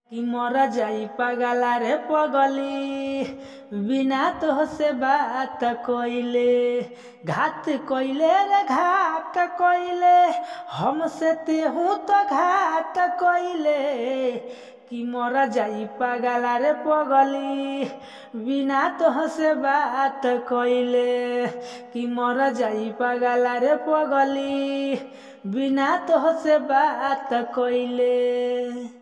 कि मर जाई पागला रे पगली बिना तोहसे बात कइले घात कइले रे घात कइले हमसे तेहू तो घात कइले कि मर जाई पागला रे पगली बिना तोहसे बात कइले कि मर जाई पागला रे पगली बिना तोहसे बात कइले